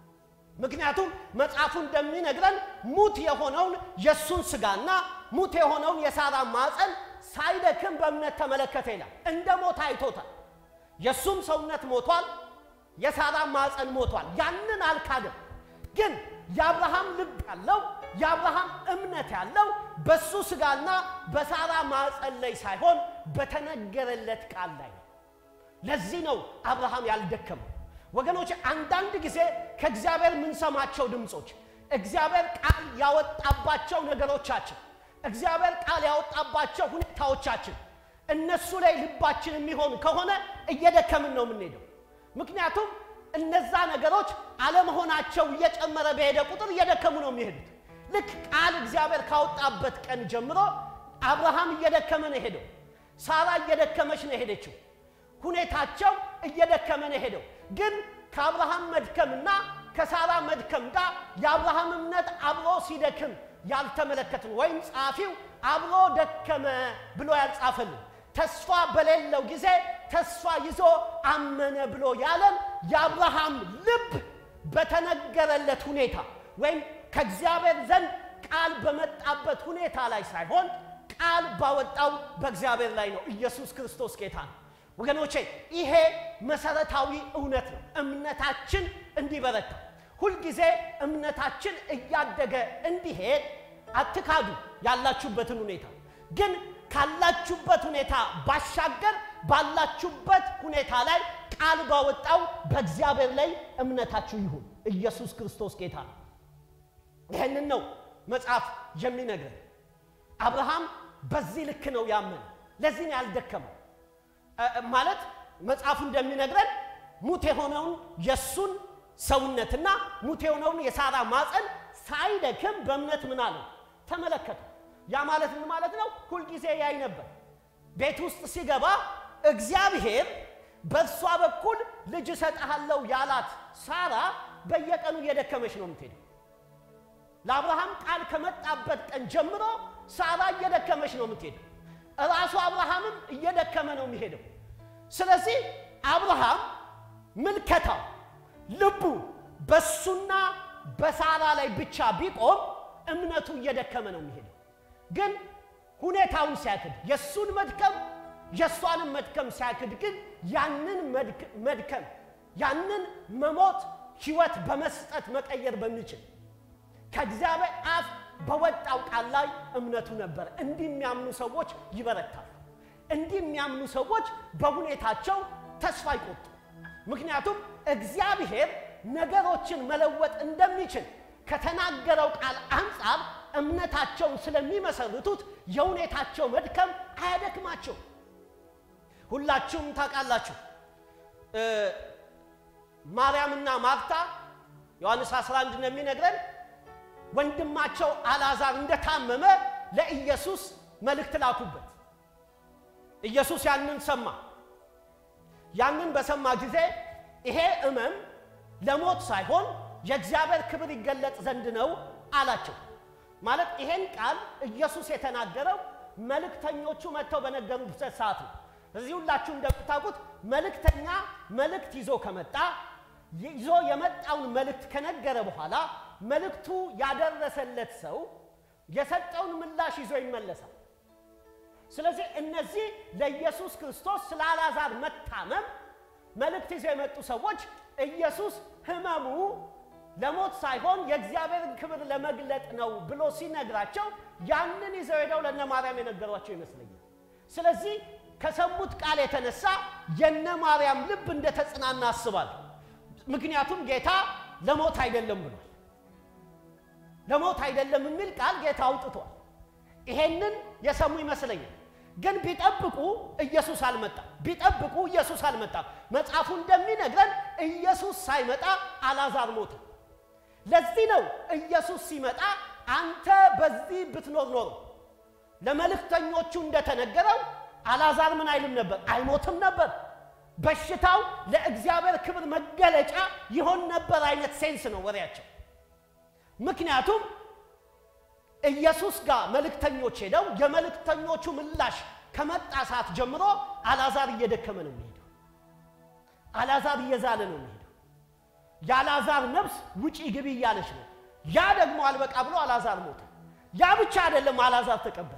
ምክንያቱም መጽሐፉ እንደሚነግረን ሙት የሆነውን የእሱን ስጋና ሙት የሆነውን የሳራ ማፀን ሳይደክም በእምነት ተመለከተ ይላል። እንደ ሞት አይቶታል። የእሱም ሰውነት ሞቷል፣ የሳራ ማፀን ሞቷል። ያንን አልካደም። ግን የአብርሃም ልብ ያለው የአብርሃም እምነት ያለው በሱ ስጋና በሳራ ማፀን ላይ ሳይሆን በተነገረለት ቃል ላይ ነው። ለዚህ ነው አብርሃም ያልደከመው። ወገኖች አንዳንድ ጊዜ ከእግዚአብሔር የምንሰማቸው ድምፆች እግዚአብሔር ቃል ያወጣባቸው ነገሮቻችን እግዚአብሔር ቃል ያወጣባቸው ሁኔታዎቻችን እነሱ ላይ ልባችን የሚሆን ከሆነ እየደከምን ነው የምንሄደው። ምክንያቱም እነዛ ነገሮች አለመሆናቸው እየጨመረ በሄደ ቁጥር እየደከሙ ነው የሚሄዱት። ልክ ቃል እግዚአብሔር ካወጣበት ቀን ጀምሮ አብርሃም እየደከመ ነው የሄደው። ሳራ እየደከመች ነው የሄደችው። ሁኔታቸው እየደከመ ነው የሄደው። ግን ከአብርሃም መድከምና ከሳራ መድከም ጋር የአብርሃም እምነት አብሮ ሲደክም ያልተመለከትን ወይም ጸሐፊው አብሮ ደከመ ብሎ ያልጻፈልን ተስፋ በሌለው ጊዜ ተስፋ ይዞ አመነ ብሎ ያለን የአብርሃም ልብ በተነገረለት ሁኔታ ወይም ከእግዚአብሔር ዘንድ ቃል በመጣበት ሁኔታ ላይ ሳይሆን ቃል ባወጣው በእግዚአብሔር ላይ ነው። ኢየሱስ ክርስቶስ ጌታ ነው። ወገኖቼ ይሄ መሰረታዊ እውነት ነው። እምነታችን እንዲበረታ ሁልጊዜ እምነታችን እያደገ እንዲሄድ አትካዱ ያላችሁበትን ሁኔታ። ግን ካላችሁበት ሁኔታ ባሻገር ባላችሁበት ሁኔታ ላይ ቃል ባወጣው በእግዚአብሔር ላይ እምነታችሁ ይሁን። ኢየሱስ ክርስቶስ ጌታ ነው። ይህንን ነው መጽሐፍ የሚነግረን። አብርሃም በዚህ ልክ ነው ያመነ። ለዚህ ነው ያልደከመው። ማለት መጽሐፉ እንደሚነግረን ሙት የሆነውን የእሱን ሰውነትና ሙት የሆነውን የሳራ ማፀን ሳይደክም በእምነት ምን አለው ተመለከተ። ያ ማለት ምን ማለት ነው? ሁልጊዜ ያይ ነበር። ቤት ውስጥ ሲገባ እግዚአብሔር በእርሷ በኩል ልጅ እሰጥሃለሁ ያላት ሳራ በየቀኑ እየደከመች ነው የምትሄደው። ለአብርሃም ቃል ከመጣበት ቀን ጀምሮ ሳራ እየደከመች ነው የምትሄደው። እራሱ አብርሃምም እየደከመ ነው የሚሄደው። ስለዚህ አብርሃም ምልከታው ልቡ በሱና በሳራ ላይ ብቻ ቢቆም እምነቱ እየደከመ ነው የሚሄደው። ግን ሁኔታውን ሲያክድ የእሱን መድከም የእሷንም መድከም ሲያክድ ግን ያንን መድከም ያንን መሞት ሕይወት በመስጠት መቀየር በሚችል ከእግዚአብሔር አፍ በወጣው ቃል ላይ እምነቱ ነበር። እንዲህ የሚያምኑ ሰዎች ይበረታሉ። እንዲህ የሚያምኑ ሰዎች በሁኔታቸው ተስፋ አይቆጡ። ምክንያቱም እግዚአብሔር ነገሮችን መለወጥ እንደሚችል ከተናገረው ቃል አንጻር እምነታቸውን ስለሚመሰርቱት የሁኔታቸው መድከም አያደክማቸው። ሁላችሁም ታውቃላችሁ ማርያምና ማርታ ዮሐንስ 11 እንደሚነግረን ወንድማቸው አልዓዛር እንደታመመ ለኢየሱስ መልእክት ላኩበት። ኢየሱስ ያንን ሰማ። ያንን በሰማ ጊዜ ይሄ ሕመም ለሞት ሳይሆን የእግዚአብሔር ክብር ይገለጥ ዘንድ ነው አላቸው። ማለት ይሄን ቃል ኢየሱስ የተናገረው መልእክተኞቹ መጥተው በነገሩበት ሰዓት ነው። እዚህ ሁላችሁ እንደምታውቁት መልእክተኛ መልእክት ይዞ ከመጣ ይዞ የመጣውን መልእክት ከነገረ በኋላ መልእክቱ ያደረሰለት ሰው የሰጠውን ምላሽ ይዞ ይመለሳል። ስለዚህ እነዚህ ለኢየሱስ ክርስቶስ ስለ አልዓዛር መታመም መልእክት ይዘው የመጡ ሰዎች ኢየሱስ ሕመሙ ለሞት ሳይሆን የእግዚአብሔርን ክብር ለመግለጥ ነው ብሎ ሲነግራቸው ያንን ይዘው ሄደው ለነ ማርያም የነገሯቸው ይመስለኛል። ስለዚህ ከሰሙት ቃል የተነሳ የነ ማርያም ልብ እንደተጽናና አስባለሁ። ምክንያቱም ጌታ ለሞት አይደለም ብሏል። ለሞት አይደለም የሚል ቃል ጌታ አውጥቷል። ይሄንን የሰሙ ይመስለኛል። ግን ቢጠብቁ ኢየሱስ አልመጣም። ቢጠብቁ ኢየሱስ አልመጣም። መጽሐፉ እንደሚነግረን ኢየሱስ ሳይመጣ አልዓዛር ሞተ። ለዚህ ነው ኢየሱስ ሲመጣ አንተ በዚህ ብትኖር ኖሮ ለመልእክተኞቹ እንደተነገረው አልዓዛር ምን አይልም ነበር? አይሞትም ነበር። በሽታው ለእግዚአብሔር ክብር መገለጫ ይሆን ነበር አይነት ሴንስ ነው ወሬያቸው። ምክንያቱም ኢየሱስ ጋር መልእክተኞች ሄደው የመልእክተኞቹ ምላሽ ከመጣ ሰዓት ጀምሮ አልዓዛር እየደከመ ነው የሚሄደው። አልዓዛር እየዛለ ነው የሚሄደው። የአልዓዛር ነፍስ ውጪ ግቢ እያለች ነው። ያ ደግሞ አልበቃ ብሎ አልዓዛር ሞተ። ያ ብቻ አይደለም፣ አልዓዛር ተቀበረ።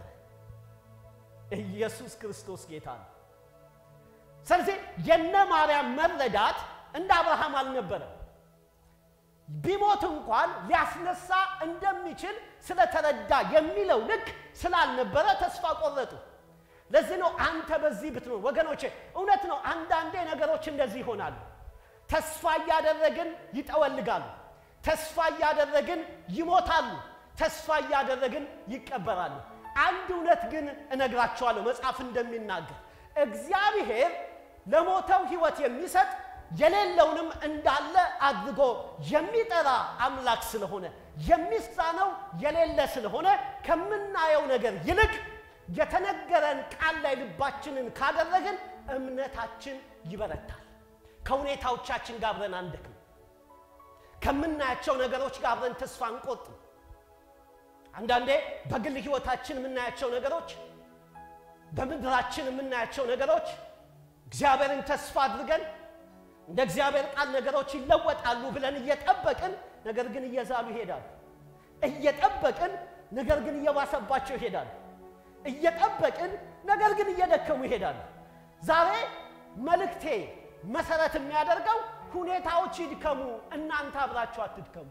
ኢየሱስ ክርስቶስ ጌታ ነው። ስለዚህ የነ ማርያም መረዳት እንደ አብርሃም አልነበረም። ቢሞት እንኳን ሊያስነሳ እንደሚችል ስለተረዳ የሚለው ልክ ስላልነበረ ተስፋ ቆረጡ። ለዚህ ነው አንተ በዚህ ብትኖር። ወገኖቼ እውነት ነው፣ አንዳንዴ ነገሮች እንደዚህ ይሆናሉ። ተስፋ እያደረግን ይጠወልጋሉ። ተስፋ እያደረግን ይሞታሉ። ተስፋ እያደረግን ይቀበራሉ። አንድ እውነት ግን እነግራቸዋለሁ፣ መጽሐፍ እንደሚናገር እግዚአብሔር ለሞተው ሕይወት የሚሰጥ የሌለውንም እንዳለ አድርጎ የሚጠራ አምላክ ስለሆነ የሚሳነው የሌለ ስለሆነ ከምናየው ነገር ይልቅ የተነገረን ቃል ላይ ልባችንን ካደረግን እምነታችን ይበረታል። ከሁኔታዎቻችን ጋር አብረን አንደክም። ከምናያቸው ነገሮች ጋር አብረን ተስፋ አንቆጥም። አንዳንዴ በግል ሕይወታችን የምናያቸው ነገሮች፣ በምድራችን የምናያቸው ነገሮች እግዚአብሔርን ተስፋ አድርገን እንደ እግዚአብሔር ቃል ነገሮች ይለወጣሉ ብለን እየጠበቅን ነገር ግን እየዛሉ ይሄዳሉ። እየጠበቅን ነገር ግን እየባሰባቸው ይሄዳሉ። እየጠበቅን ነገር ግን እየደከሙ ይሄዳሉ። ዛሬ መልእክቴ መሰረት የሚያደርገው ሁኔታዎች ይድከሙ፣ እናንተ አብራችሁ አትድከሙ።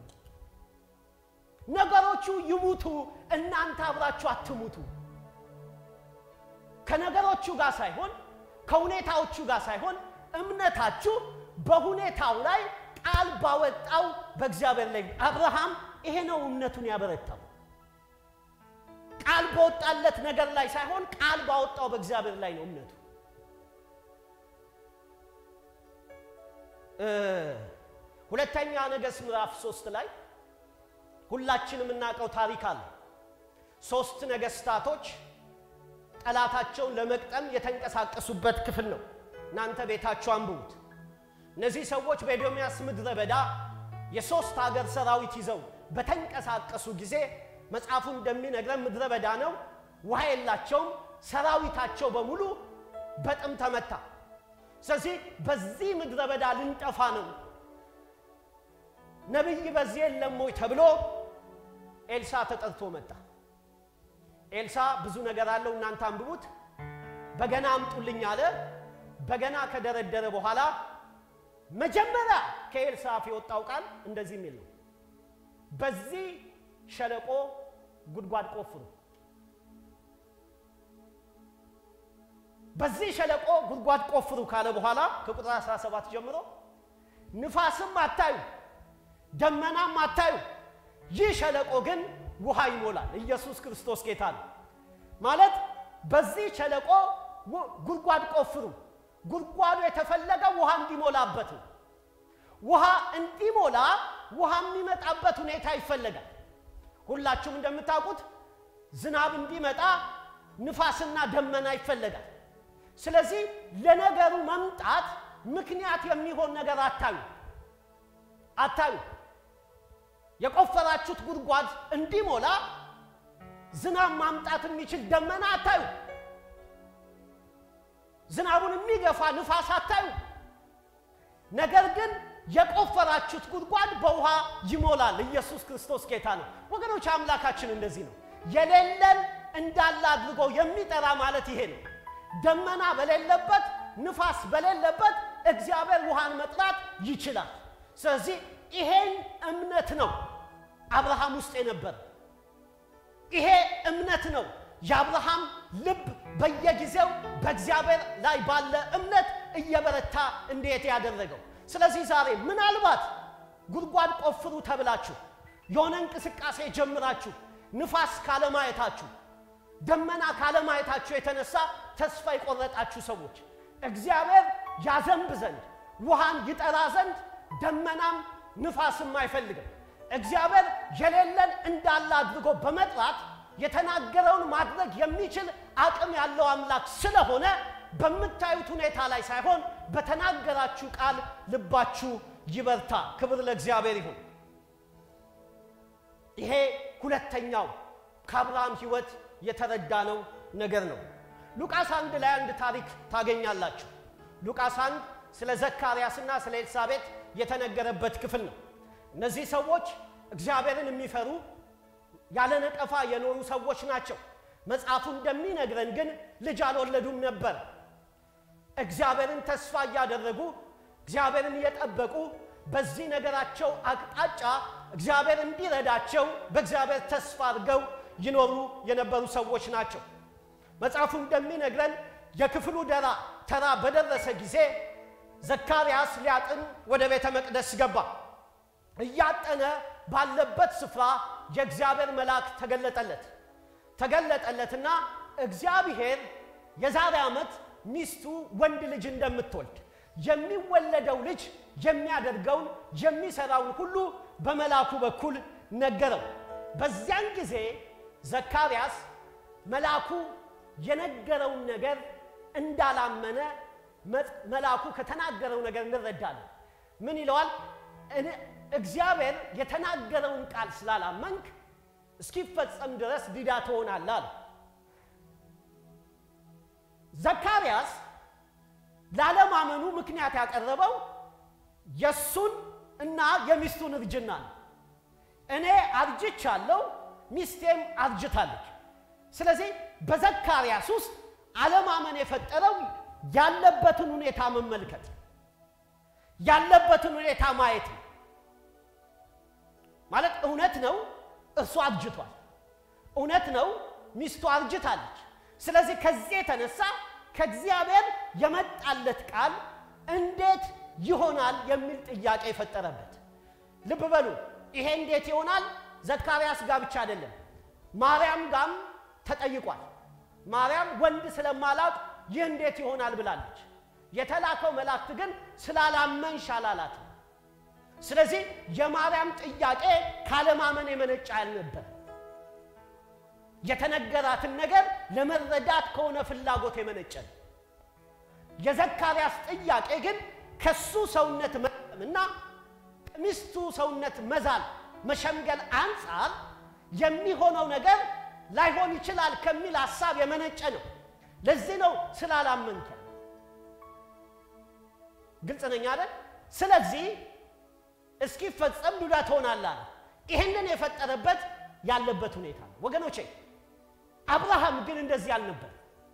ነገሮቹ ይሙቱ፣ እናንተ አብራችሁ አትሙቱ። ከነገሮቹ ጋር ሳይሆን ከሁኔታዎቹ ጋር ሳይሆን እምነታችሁ በሁኔታው ላይ ቃል ባወጣው በእግዚአብሔር ላይ። አብርሃም ይሄ ነው እምነቱን ያበረታው። ቃል በወጣለት ነገር ላይ ሳይሆን ቃል ባወጣው በእግዚአብሔር ላይ ነው እምነቱ። ሁለተኛ ነገሥት ምዕራፍ ሶስት ላይ ሁላችንም የምናውቀው ታሪክ አለ። ሶስት ነገስታቶች ጠላታቸውን ለመቅጠም የተንቀሳቀሱበት ክፍል ነው። እናንተ ቤታችሁ አንብቡት። እነዚህ ሰዎች በኤዶምያስ ምድረ በዳ የሦስት ሀገር ሰራዊት ይዘው በተንቀሳቀሱ ጊዜ መጽሐፉ እንደሚነግረን ምድረ በዳ ነው፣ ውሃ የላቸውም። ሰራዊታቸው በሙሉ በጥም ተመታ። ስለዚህ በዚህ ምድረ በዳ ልንጠፋ ነው፣ ነቢይ በዚህ የለም ወይ ተብሎ ኤልሳ ተጠርቶ መጣ። ኤልሳ ብዙ ነገር አለው፣ እናንተ አንብቡት። በገና አምጡልኝ አለ። በገና ከደረደረ በኋላ መጀመሪያ ከኤልሳ አፍ የወጣው ቃል እንደዚህ የሚል ነው፣ በዚህ ሸለቆ ጉድጓድ ቆፍሩ። በዚህ ሸለቆ ጉድጓድ ቆፍሩ ካለ በኋላ ከቁጥር 17 ጀምሮ ንፋስም አታዩ፣ ደመናም አታዩ፣ ይህ ሸለቆ ግን ውሃ ይሞላል። ኢየሱስ ክርስቶስ ጌታ ነው። ማለት በዚህ ሸለቆ ጉድጓድ ቆፍሩ። ጉድጓዱ የተፈለገው ውሃ እንዲሞላበት ነው። ውሃ እንዲሞላ ውሃ የሚመጣበት ሁኔታ ይፈለጋል። ሁላችሁም እንደምታውቁት ዝናብ እንዲመጣ ንፋስና ደመና ይፈለጋል። ስለዚህ ለነገሩ መምጣት ምክንያት የሚሆን ነገር አታዩ አታዩ። የቆፈራችሁት ጉድጓድ እንዲሞላ ዝናብ ማምጣት የሚችል ደመና አታዩ። ዝናቡን የሚገፋ ንፋስ አታዩ። ነገር ግን የቆፈራችሁት ጉድጓድ በውሃ ይሞላል። ኢየሱስ ክርስቶስ ጌታ ነው። ወገኖች አምላካችን እንደዚህ ነው። የሌለን እንዳለ አድርጎ የሚጠራ ማለት ይሄ ነው። ደመና በሌለበት ንፋስ በሌለበት እግዚአብሔር ውሃን መጥራት ይችላል። ስለዚህ ይሄን እምነት ነው አብርሃም ውስጥ የነበረ። ይሄ እምነት ነው የአብርሃም ልብ በየጊዜው በእግዚአብሔር ላይ ባለ እምነት እየበረታ እንዴት ያደረገው። ስለዚህ ዛሬ ምናልባት ጉድጓድ ቆፍሩ ተብላችሁ የሆነ እንቅስቃሴ ጀምራችሁ ንፋስ ካለማየታችሁ ደመና ካለማየታችሁ የተነሳ ተስፋ የቆረጣችሁ ሰዎች እግዚአብሔር ያዘንብ ዘንድ ውሃን ይጠራ ዘንድ ደመናም ንፋስም አይፈልግም። እግዚአብሔር የሌለን እንዳለ አድርጎ በመጥራት የተናገረውን ማድረግ የሚችል አቅም ያለው አምላክ ስለሆነ በምታዩት ሁኔታ ላይ ሳይሆን በተናገራችሁ ቃል ልባችሁ ይበርታ። ክብር ለእግዚአብሔር ይሁን። ይሄ ሁለተኛው ከአብርሃም ሕይወት የተረዳነው ነገር ነው። ሉቃስ አንድ ላይ አንድ ታሪክ ታገኛላችሁ። ሉቃስ አንድ ስለ ዘካርያስና ስለ ኤልሳቤጥ የተነገረበት ክፍል ነው። እነዚህ ሰዎች እግዚአብሔርን የሚፈሩ ያለ ነቀፋ የኖሩ ሰዎች ናቸው። መጽሐፉ እንደሚነግረን ግን ልጅ አልወለዱም ነበር። እግዚአብሔርን ተስፋ እያደረጉ እግዚአብሔርን እየጠበቁ በዚህ ነገራቸው አቅጣጫ እግዚአብሔር እንዲረዳቸው በእግዚአብሔር ተስፋ አድርገው ይኖሩ የነበሩ ሰዎች ናቸው። መጽሐፉ እንደሚነግረን የክፍሉ ደራ ተራ በደረሰ ጊዜ ዘካርያስ ሊያጥን ወደ ቤተ መቅደስ ገባ። እያጠነ ባለበት ስፍራ የእግዚአብሔር መልአክ ተገለጠለት ተገለጠለትና እግዚአብሔር የዛሬ ዓመት ሚስቱ ወንድ ልጅ እንደምትወልድ የሚወለደው ልጅ የሚያደርገውን የሚሰራውን ሁሉ በመልአኩ በኩል ነገረው። በዚያን ጊዜ ዘካርያስ መልአኩ የነገረውን ነገር እንዳላመነ መልአኩ ከተናገረው ነገር እንረዳለን። ምን ይለዋል? እግዚአብሔር የተናገረውን ቃል ስላላመንክ እስኪፈጸም ድረስ ዲዳ ትሆናለህ አለ። ዘካርያስ ላለማመኑ ምክንያት ያቀረበው የእሱን እና የሚስቱን እርጅና ነው። እኔ አርጅቻለሁ፣ ሚስቴም አርጅታለች። ስለዚህ በዘካርያስ ውስጥ አለማመን የፈጠረው ያለበትን ሁኔታ መመልከት ያለበትን ሁኔታ ማየት ነው። ማለት እውነት ነው እርሱ አርጅቷል፣ እውነት ነው ሚስቱ አርጅታለች። ስለዚህ ከዚህ የተነሳ ከእግዚአብሔር የመጣለት ቃል እንዴት ይሆናል የሚል ጥያቄ የፈጠረበት። ልብ በሉ፣ ይሄ እንዴት ይሆናል ዘካርያስ ጋር ብቻ አይደለም፣ ማርያም ጋም ተጠይቋል። ማርያም ወንድ ስለማላውቅ ይህ እንዴት ይሆናል ብላለች። የተላከው መላእክት ግን ስላላመንሽ አላላት። ስለዚህ የማርያም ጥያቄ ካለማመን የመነጫ ያልነበር የተነገራትን ነገር ለመረዳት ከሆነ ፍላጎት የመነጨ ነው። የዘካርያስ ጥያቄ ግን ከሱ ሰውነት መጠምና ከሚስቱ ሰውነት መዛል መሸምገል አንጻር የሚሆነው ነገር ላይሆን ይችላል ከሚል ሐሳብ የመነጨ ነው። ለዚህ ነው ስላላመንከ። ግልጽ ነኝ አይደል? ስለዚህ እስኪፈጸም ዱዳ ትሆናለህ። ይህንን የፈጠረበት ያለበት ሁኔታ ነው። ወገኖቼ አብርሃም ግን እንደዚህ አልነበር።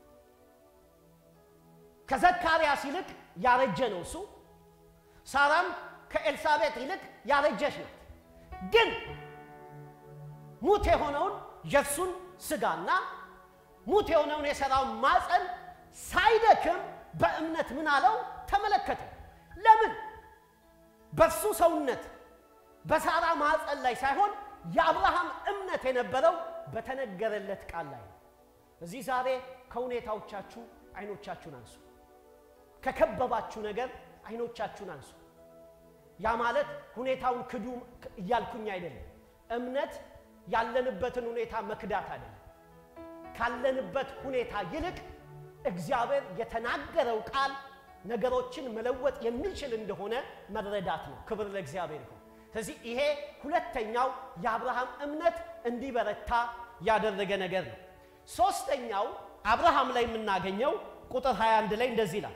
ከዘካርያስ ይልቅ ያረጀ ነው እሱ። ሳራም ከኤልሳቤጥ ይልቅ ያረጀች ናት። ግን ሙት የሆነውን የእርሱን ስጋና ሙት የሆነውን የሰራውን ማፀን ሳይደክም በእምነት ምን አለው ተመለከተ። ለምን? በሱ ሰውነት በሳራ ማፀን ላይ ሳይሆን የአብርሃም እምነት የነበረው በተነገረለት ቃል ላይ ነው። እዚህ ዛሬ ከሁኔታዎቻችሁ አይኖቻችሁን አንሱ። ከከበባችሁ ነገር አይኖቻችሁን አንሱ። ያ ማለት ሁኔታውን ክዱ እያልኩኝ አይደለም። እምነት ያለንበትን ሁኔታ መክዳት አይደለም። ካለንበት ሁኔታ ይልቅ እግዚአብሔር የተናገረው ቃል ነገሮችን መለወጥ የሚችል እንደሆነ መረዳት ነው። ክብር ለእግዚአብሔር ይሁን። ስለዚህ ይሄ ሁለተኛው የአብርሃም እምነት እንዲበረታ ያደረገ ነገር ነው። ሶስተኛው አብርሃም ላይ የምናገኘው ቁጥር 21 ላይ እንደዚህ ይላል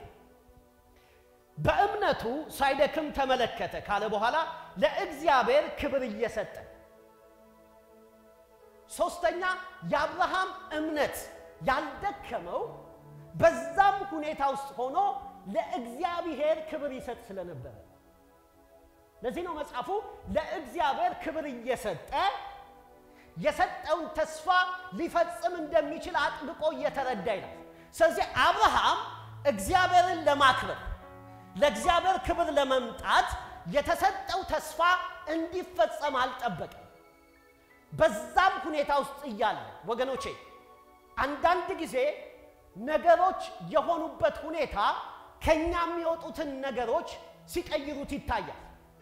በእምነቱ ሳይደክም ተመለከተ ካለ በኋላ ለእግዚአብሔር ክብር እየሰጠ ሶስተኛ የአብርሃም እምነት ያልደከመው በዛም ሁኔታ ውስጥ ሆኖ ለእግዚአብሔር ክብር ይሰጥ ስለነበረ ለዚህ ነው መጽሐፉ ለእግዚአብሔር ክብር እየሰጠ የሰጠውን ተስፋ ሊፈጽም እንደሚችል አጥብቆ እየተረዳ ይላል። ስለዚህ አብርሃም እግዚአብሔርን ለማክበር ለእግዚአብሔር ክብር ለመምጣት የተሰጠው ተስፋ እንዲፈጸም አልጠበቅም። በዛም ሁኔታ ውስጥ እያለ ወገኖቼ አንዳንድ ጊዜ ነገሮች የሆኑበት ሁኔታ ከኛ የሚወጡትን ነገሮች ሲቀይሩት ይታያል።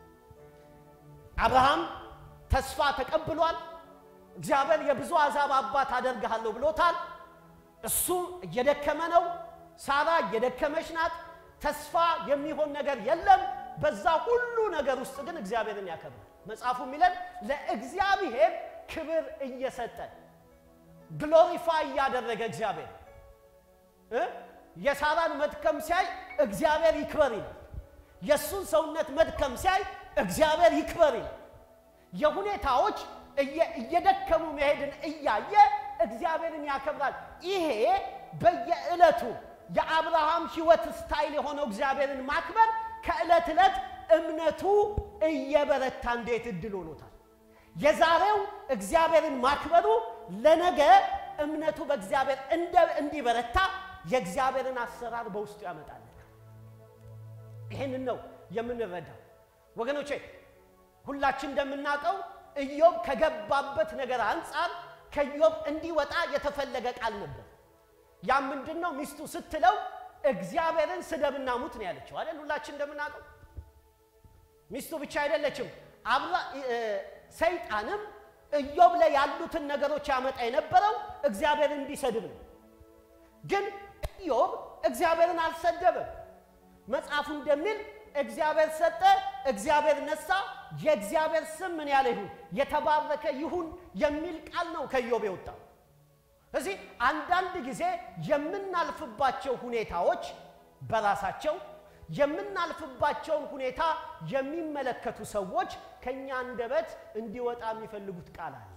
አብርሃም ተስፋ ተቀብሏል። እግዚአብሔር የብዙ አሕዛብ አባት አደርግሃለሁ ብሎታል። እሱ እየደከመ ነው። ሳራ እየደከመች ናት። ተስፋ የሚሆን ነገር የለም። በዛ ሁሉ ነገር ውስጥ ግን እግዚአብሔርን ያከብራል። መጽሐፉ የሚለን ለእግዚአብሔር ክብር እየሰጠ ግሎሪፋይ እያደረገ እግዚአብሔር እ የሳራን መድከም ሲያይ እግዚአብሔር ይክበር ይላል። የእሱን ሰውነት መድከም ሲያይ እግዚአብሔር ይክበር ይላል። የሁኔታዎች እየደከሙ መሄድን እያየ እግዚአብሔርን ያከብራል። ይሄ በየዕለቱ የአብርሃም ሕይወት ስታይል የሆነው እግዚአብሔርን ማክበር ከዕለት ዕለት እምነቱ እየበረታ እንዴት እድል ሆኖታል። የዛሬው እግዚአብሔርን ማክበሩ ለነገ እምነቱ በእግዚአብሔር እንዲበረታ የእግዚአብሔርን አሰራር በውስጡ ያመጣል። ይህንን ነው የምንረዳው ወገኖቼ። ሁላችን እንደምናውቀው ኢዮብ ከገባበት ነገር አንጻር ከኢዮብ እንዲወጣ የተፈለገ ቃል ነበር። ያ ምንድን ነው? ሚስቱ ስትለው እግዚአብሔርን ስደብና ሙት ነው ያለችው አይደል? ሁላችን እንደምናውቀው ሚስቱ ብቻ አይደለችም። አብራ ሰይጣንም ኢዮብ ላይ ያሉትን ነገሮች ያመጣ የነበረው እግዚአብሔርን እንዲሰድብ ነው። ግን ኢዮብ እግዚአብሔርን አልሰደበም። መጽሐፉ እንደሚል እግዚአብሔር ሰጠ፣ እግዚአብሔር ነሳ፣ የእግዚአብሔር ስም ምን ያለ ይሁን የተባረከ ይሁን የሚል ቃል ነው ከኢዮብ የወጣው። እዚህ አንዳንድ ጊዜ የምናልፍባቸው ሁኔታዎች በራሳቸው የምናልፍባቸውን ሁኔታ የሚመለከቱ ሰዎች ከእኛ አንደበት እንዲወጣ የሚፈልጉት ቃል አለ።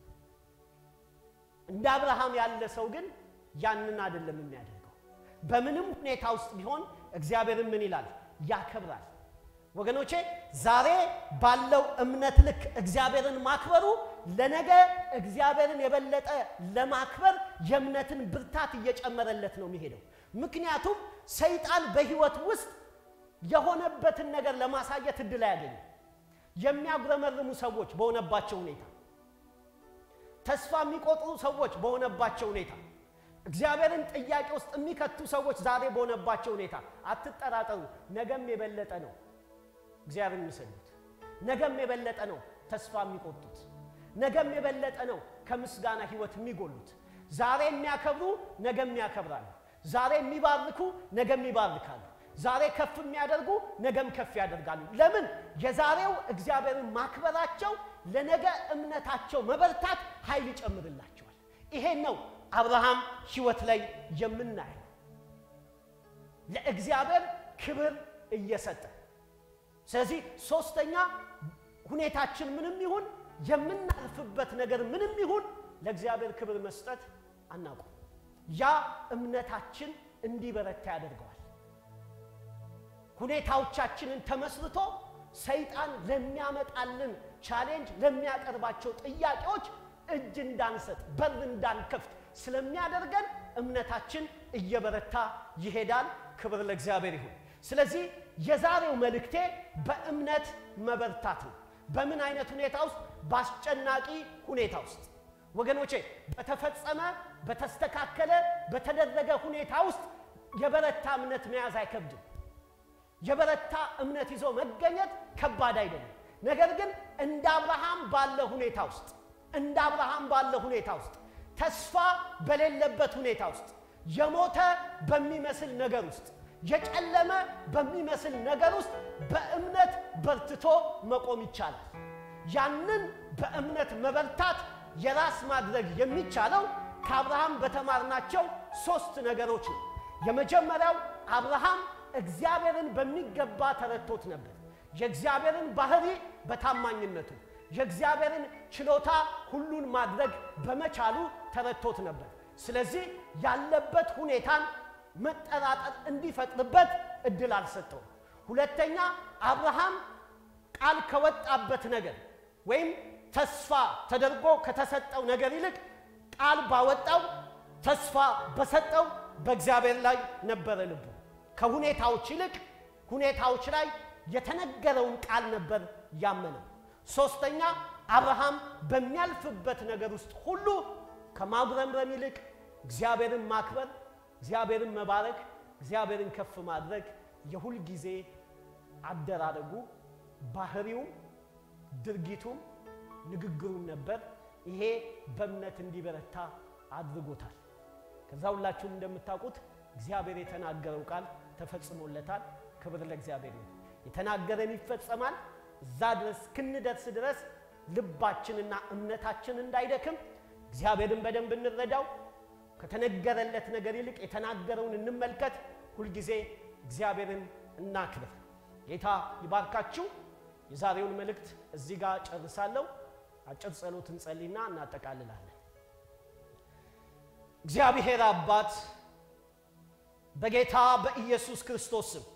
እንደ አብርሃም ያለ ሰው ግን ያንን አይደለም የሚያደርገው። በምንም ሁኔታ ውስጥ ቢሆን እግዚአብሔርን ምን ይላል? ያከብራል። ወገኖቼ ዛሬ ባለው እምነት ልክ እግዚአብሔርን ማክበሩ ለነገ እግዚአብሔርን የበለጠ ለማክበር የእምነትን ብርታት እየጨመረለት ነው የሚሄደው። ምክንያቱም ሰይጣን በሕይወት ውስጥ የሆነበትን ነገር ለማሳየት እድል አያገኝም። የሚያጉረመርሙ ሰዎች በሆነባቸው ሁኔታ፣ ተስፋ የሚቆጥሩ ሰዎች በሆነባቸው ሁኔታ፣ እግዚአብሔርን ጥያቄ ውስጥ የሚከቱ ሰዎች ዛሬ በሆነባቸው ሁኔታ አትጠራጠሩ። ነገም የበለጠ ነው እግዚአብሔር የሚሰሉት፣ ነገም የበለጠ ነው ተስፋ የሚቆጡት፣ ነገም የበለጠ ነው ከምስጋና ህይወት የሚጎሉት። ዛሬ የሚያከብሩ ነገም ያከብራሉ። ዛሬ የሚባርኩ ነገም ይባርካሉ። ዛሬ ከፍ የሚያደርጉ ነገም ከፍ ያደርጋሉ። ለምን? የዛሬው እግዚአብሔርን ማክበራቸው ለነገ እምነታቸው መበርታት ኃይል ይጨምርላቸዋል። ይሄን ነው አብርሃም ህይወት ላይ የምናየው ለእግዚአብሔር ክብር እየሰጠ ስለዚህ ሶስተኛ ሁኔታችን ምንም ይሁን የምናልፍበት ነገር ምንም ይሁን ለእግዚአብሔር ክብር መስጠት አናውቁም። ያ እምነታችን እንዲበረታ ያደርገዋል። ሁኔታዎቻችንን ተመስርቶ ሰይጣን ለሚያመጣልን ቻሌንጅ፣ ለሚያቀርባቸው ጥያቄዎች እጅ እንዳንሰጥ በር እንዳንከፍት ስለሚያደርገን እምነታችን እየበረታ ይሄዳል። ክብር ለእግዚአብሔር ይሁን። ስለዚህ የዛሬው መልእክቴ በእምነት መበርታት ነው። በምን አይነት ሁኔታ ውስጥ? በአስጨናቂ ሁኔታ ውስጥ ወገኖቼ፣ በተፈጸመ በተስተካከለ በተደረገ ሁኔታ ውስጥ የበረታ እምነት መያዝ አይከብድም። የበረታ እምነት ይዞ መገኘት ከባድ አይደለም። ነገር ግን እንደ አብርሃም ባለ ሁኔታ ውስጥ እንደ አብርሃም ባለ ሁኔታ ውስጥ ተስፋ በሌለበት ሁኔታ ውስጥ የሞተ በሚመስል ነገር ውስጥ የጨለመ በሚመስል ነገር ውስጥ በእምነት በርትቶ መቆም ይቻላል። ያንን በእምነት መበርታት የራስ ማድረግ የሚቻለው ከአብርሃም በተማርናቸው ሦስት ነገሮች ነው። የመጀመሪያው አብርሃም እግዚአብሔርን በሚገባ ተረድቶት ነበር። የእግዚአብሔርን ባህሪ በታማኝነቱ የእግዚአብሔርን ችሎታ ሁሉን ማድረግ በመቻሉ ተረድቶት ነበር። ስለዚህ ያለበት ሁኔታን መጠራጠር እንዲፈጥርበት እድል አልሰጠውም። ሁለተኛ አብርሃም ቃል ከወጣበት ነገር ወይም ተስፋ ተደርጎ ከተሰጠው ነገር ይልቅ ቃል ባወጣው ተስፋ በሰጠው በእግዚአብሔር ላይ ነበረ ልቡ። ከሁኔታዎች ይልቅ ሁኔታዎች ላይ የተነገረውን ቃል ነበር ያመነው። ሶስተኛ አብርሃም በሚያልፍበት ነገር ውስጥ ሁሉ ከማጉረምረም ይልቅ እግዚአብሔርን ማክበር፣ እግዚአብሔርን መባረክ፣ እግዚአብሔርን ከፍ ማድረግ የሁል ጊዜ አደራረጉ፣ ባህሪውም፣ ድርጊቱም ንግግሩም ነበር። ይሄ በእምነት እንዲበረታ አድርጎታል። ከዛ ሁላችሁም እንደምታውቁት እግዚአብሔር የተናገረው ቃል ተፈጽሞለታል። ክብር ለእግዚአብሔር ነው። የተናገረን ይፈጸማል። እዛ ድረስ እስክንደርስ ድረስ ልባችንና እምነታችን እንዳይደክም እግዚአብሔርን በደንብ እንረዳው። ከተነገረለት ነገር ይልቅ የተናገረውን እንመልከት። ሁልጊዜ እግዚአብሔርን እናክብር። ጌታ ይባርካችሁ። የዛሬውን መልእክት እዚህ ጋር ጨርሳለሁ። አጭር ጸሎት እንጸልይና እናጠቃልላለን። እግዚአብሔር አባት በጌታ በኢየሱስ ክርስቶስ ስም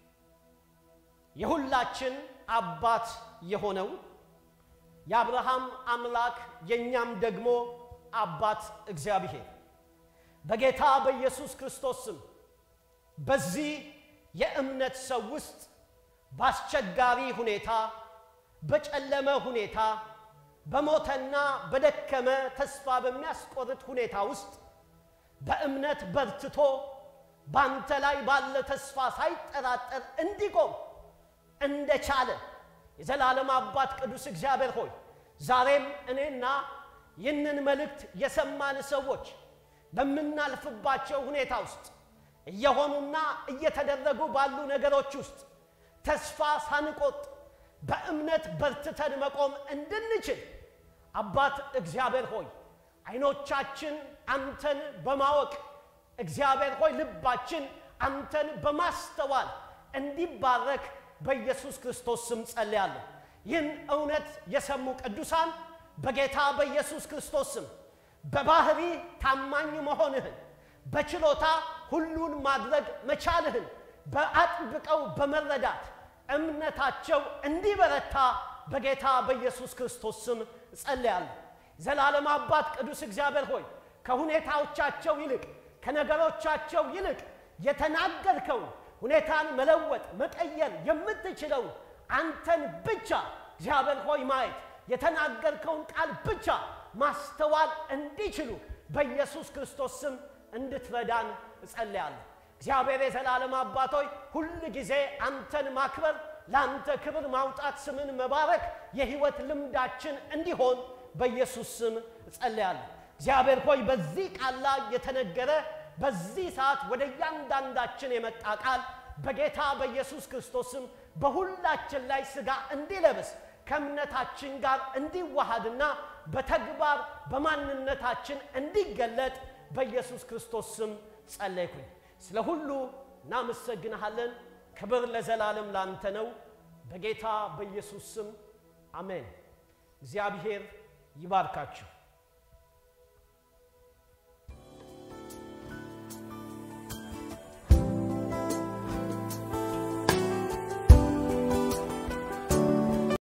የሁላችን አባት የሆነው የአብርሃም አምላክ የእኛም ደግሞ አባት እግዚአብሔር በጌታ በኢየሱስ ክርስቶስ ስም በዚህ የእምነት ሰው ውስጥ በአስቸጋሪ ሁኔታ፣ በጨለመ ሁኔታ፣ በሞተና በደከመ ተስፋ በሚያስቆርጥ ሁኔታ ውስጥ በእምነት በርትቶ ባንተ ላይ ባለ ተስፋ ሳይጠራጠር እንዲቆም እንደቻለ የዘላለም አባት ቅዱስ እግዚአብሔር ሆይ ዛሬም እኔና ይህንን መልእክት የሰማን ሰዎች በምናልፍባቸው ሁኔታ ውስጥ እየሆኑና እየተደረጉ ባሉ ነገሮች ውስጥ ተስፋ ሳንቆጥ በእምነት በርትተን መቆም እንድንችል አባት እግዚአብሔር ሆይ አይኖቻችን አንተን በማወቅ እግዚአብሔር ሆይ ልባችን አንተን በማስተዋል እንዲባረክ በኢየሱስ ክርስቶስ ስም ጸልያለሁ። ይህን እውነት የሰሙ ቅዱሳን በጌታ በኢየሱስ ክርስቶስ ስም በባህሪ ታማኝ መሆንህን በችሎታ ሁሉን ማድረግ መቻልህን በአጥብቀው በመረዳት እምነታቸው እንዲበረታ በጌታ በኢየሱስ ክርስቶስ ስም እጸልያለሁ። ዘላለም አባት ቅዱስ እግዚአብሔር ሆይ ከሁኔታዎቻቸው ይልቅ ከነገሮቻቸው ይልቅ የተናገርከውን ሁኔታን መለወጥ መቀየር የምትችለውን አንተን ብቻ እግዚአብሔር ሆይ ማየት የተናገርከውን ቃል ብቻ ማስተዋል እንዲችሉ በኢየሱስ ክርስቶስ ስም እንድትረዳን እጸልያለሁ። እግዚአብሔር የዘላለም አባቶይ ሁል ጊዜ አንተን ማክበር፣ ለአንተ ክብር ማውጣት፣ ስምን መባረክ የሕይወት ልምዳችን እንዲሆን በኢየሱስ ስም እጸልያለሁ። እግዚአብሔር ሆይ በዚህ ቃል ላይ የተነገረ በዚህ ሰዓት ወደ እያንዳንዳችን የመጣ ቃል በጌታ በኢየሱስ ክርስቶስም በሁላችን ላይ ሥጋ እንዲለብስ ከእምነታችን ጋር እንዲዋሃድና በተግባር በማንነታችን እንዲገለጥ በኢየሱስ ክርስቶስ ስም ጸለይኩኝ። ስለ ሁሉ እናመሰግንሃለን። ክብር ለዘላለም ላንተ ነው። በጌታ በኢየሱስ ስም አሜን። እግዚአብሔር ይባርካችሁ።